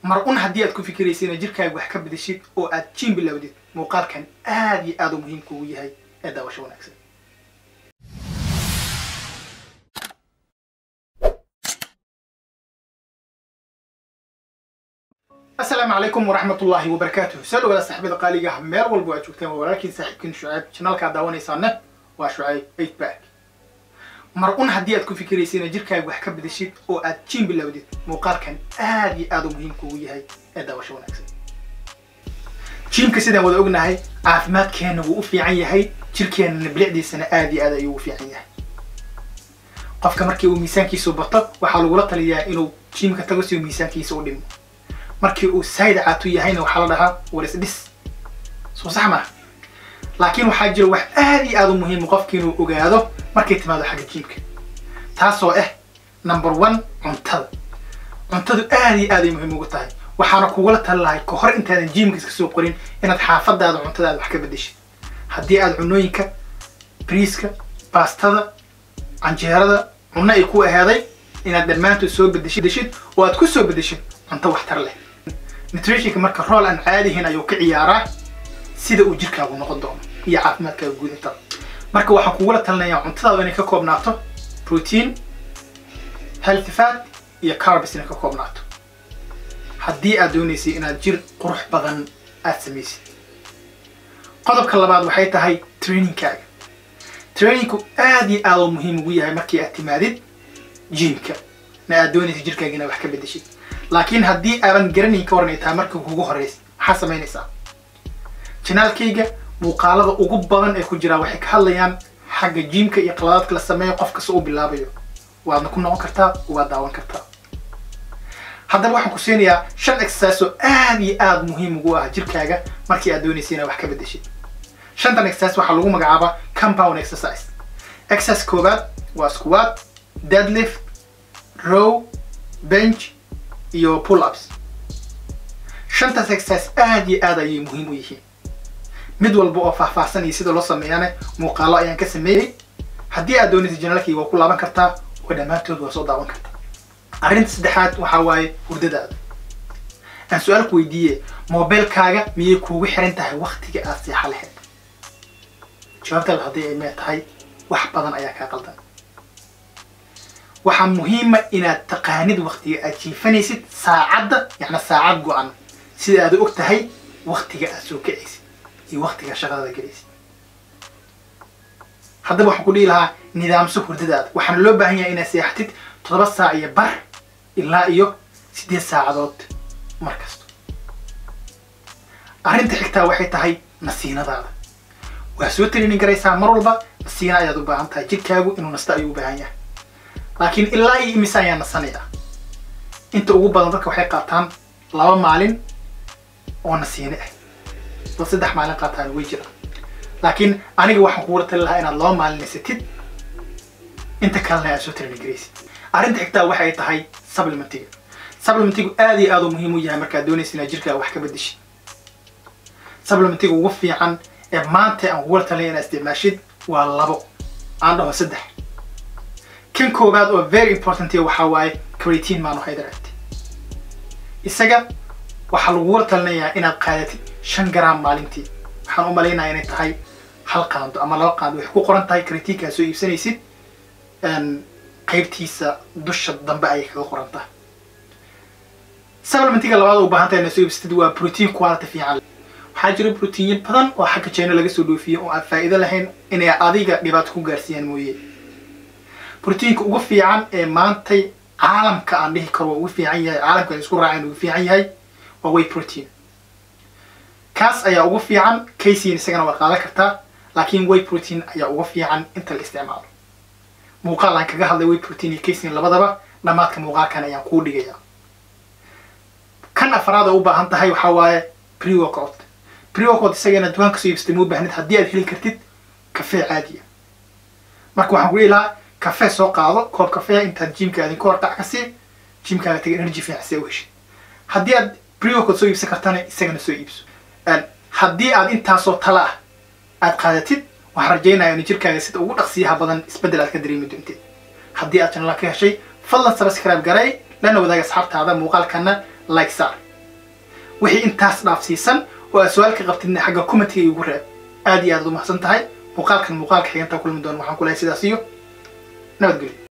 mar un haddii aad ku fikiraysa inaad jirkaaga wax ka bedeshid oo aad jiim bilowdid muuqaalkan aad iyo aad u muhiim kuugu yahay ee daawasho wanaagsan asalaamu calaykum waraxmat ullaahi wabarakaatuh soo dhawaada saaxiibada qaaliga ah meel walba aad joogtaan waa walaalkiin saaxiibkiin shucayb janaalkaa daawanaysaana waa shucayb eight back mar un haddii aad ku fikiraysa inaad jirkaaga wax ka bedeshid oo aad jiim bilowdid muuqaalkan aad iyo aad u muhiim kuugu yahay ee daawasho wanaagsan jiimka sidaan wada ognahay caafimaadkeenna wuu u fiican yahay jirkeennana bilicdiisana aad iyo aad ayuu u fiican yahay qofka markii uu miisaankiisu bato waxaa lagula taliyaa inuu jiimka tago si uu miisaankiisa u dhimo markii uu saayid caatu yahayna waxaa la dhahaa warisdhis soo sax maaha laakiin waxaa jira wax aad iyo aad u muhiima qofki inuu ogaado markay timaado xagga jiimka taasoo ah number one cuntada cuntadu aad iyo aad ay muhiim ugu tahay waxaana kugula tali lahay ka hor intaadan jiimka iska soo qorin inaad xaafadaada cuntadaada wax ka bedeshid haddii aad cunooyinka briiska baastada canjeerada cunno ay ku ahaaday inaad dhammaantood soo bedeshid oo aad ku soo bedeshid cunto waxtar leh nutritionka marka rool aan caadihin ayuu ka ciyaaraa sida uu jirkaagu noqon doono iyo caafimaadkaaga guud inta marka waxaan kugula talinayaa cuntadaada inay ka koobnaato protein healthy fat iyo carbs inay ka koobnaato haddii aad doonaysay inaad jir qurux badan aad samaysid qodobka labaad waxay tahay trainingkaaga trainingku aad iyo aad u muhiim ugu yahay markii aad timaadid jiimka na aad doonaysa jirkaaga inaad wax ka bedeshid laakiin haddii aadan garanayn ka waran ay tahay marka kugu horeysa maxaa samaynaysaa janaalkayga muuqaalada ugu badan ee ku jiraa waxay ka hadlayaan xagga jiimka iyo qaladaadka la sameeyo qof kasta uu bilaabayo waadna ku noqon kartaa waad daawan kartaa haddaba waxaan ku siinayaa shan exercise oo aad iyo aad muhiim ugu ah jirkaaga markii aad doonaysa inaad wax ka bedeshid shantan exercise waxaa lagu magacaabaa compound exercise exercise koowaad waa squat deadlift row bench iyo pull ups shantaas exercise aad iyo aad ayay muhiim u yihiin mid walba oo faahfaahsan iyo sida loo sameeyana muuqaalo ayaan ka sameeyey haddii aad doonaysa janaalkayga waa ku laaban kartaa oo dhammaantood waa soo daawan kartaa arrinta saddexaad waxaa waaye hurdadaada aan su-aal ku weydiiye mobilkaaga miyay kuugu xiran tahay waktiga aad seexa lahayd jawaabtaada haddii ay mee tahay wax badan ayaa kaa qaldan waxaa muhiima inaad taqaanid waktiga aad jiifanaysid saacadda yacni saacad go-an sida aad og tahay waktiga aad soo kacaysid iyo waktiga shaqadada gelaysid haddaba waxaan ku dhihi lahaa nidaamso hurdadaada waxaana loo baahan yahay inaad seexatid toddoba saac iyo bar ilaa iyo siddeed saacadood mar kasto arrinta xigtaa waxay tahay nasiinadaada waa soo training garaysaa mar walba nasiina ayaad u baahan tahay jirkaagu inuu nasto ayuu u baahan yahay laakiin ilaa iyo imise ayaa nasanaya inta ugu badan dadka waxay qaataan laba maalin oo nasiine ah dad saddex maalin qaataan way jiraan laakiin aniga waxaan kugula tali lahaa inaad laba maalin nasatid inta kalena aad soo training garaysid arrinta xigtaa waxay tahay supplementiga supplementigu aad iyo aad u muhiim u yahay markaad doonaysa inaad jirkaaga wax ka bedeshid supplementiga ugu fiican ee maanta aan kugula talinaya inaad isticmaashid waa labo aan dhaho saddex kan koowaad oo very important waxaa waaye creatine monohydrate isaga waxaa lagugula talinayaa inaad qaadatid shan gram maalintii waxaan u malaynayaa inay tahay hal qaando ama laba qaando waxay ku qoran tahay creatineka aad soo iibsanaysid qaybtiisa dusha dambe ayay kaga qoran tahay supplementiga labaad u baahan tahay inaad soo iibsatid waa protein quality fiican waxaa jira proteinyo badan oo xagga china laga soo dhoofiyo oo aan faa'iido lahayn inay adiga dhibaato ku gaarsiiyaan mooye proteinka ugu fiican ee maantay caalamka aan dhihi karo waa ugu fiican yahay caalamka ay isku raaceen ugu fiican yahay waa way protein kaas ayaa ugu fiican casein isagana waa qaadan kartaa laakiin way protein ayaa ugu fiican inta la isticmaalo muuqaal aan kaga hadlay way protein iyo casein labadaba dhammaadka muuqaalkan ayaan kuu dhigaya kan afraad oo u baahan tahay waxaa waaye pre-workout pre-workout isagana dukaanka soo iibsatay muu baahnid haddii aad heli kartid kafee caadiya marka waxaan ku dhihi lahaa kafee soo qaado koob kafee intaad jiimka aadin ka hortac ka sii jiimkaaga taga energy fiican see u heshid haddii aad pre-workout soo iibsan kartana isagana soo iibso haddii aad intaasoo tala ah aad qaadatid waxaan rajaynayaa in jirkaaga sida ugu dhaqsiyaha badan isbeddel aad ka dareemi doontid haddii aad channel ka heshay fadlan subscribe garay lana wadaag asxaabtaada muuqaalkana like saar wixii intaas dhaafsiisan oo aad su-aal ka qabtidna xagga commentiga igu reeb aad iyo aad ad umahadsan tahay muuqaalkan muuqaalka xigantaa kulmi doona waxaan ku lahay sidaas iyo nabadgelyo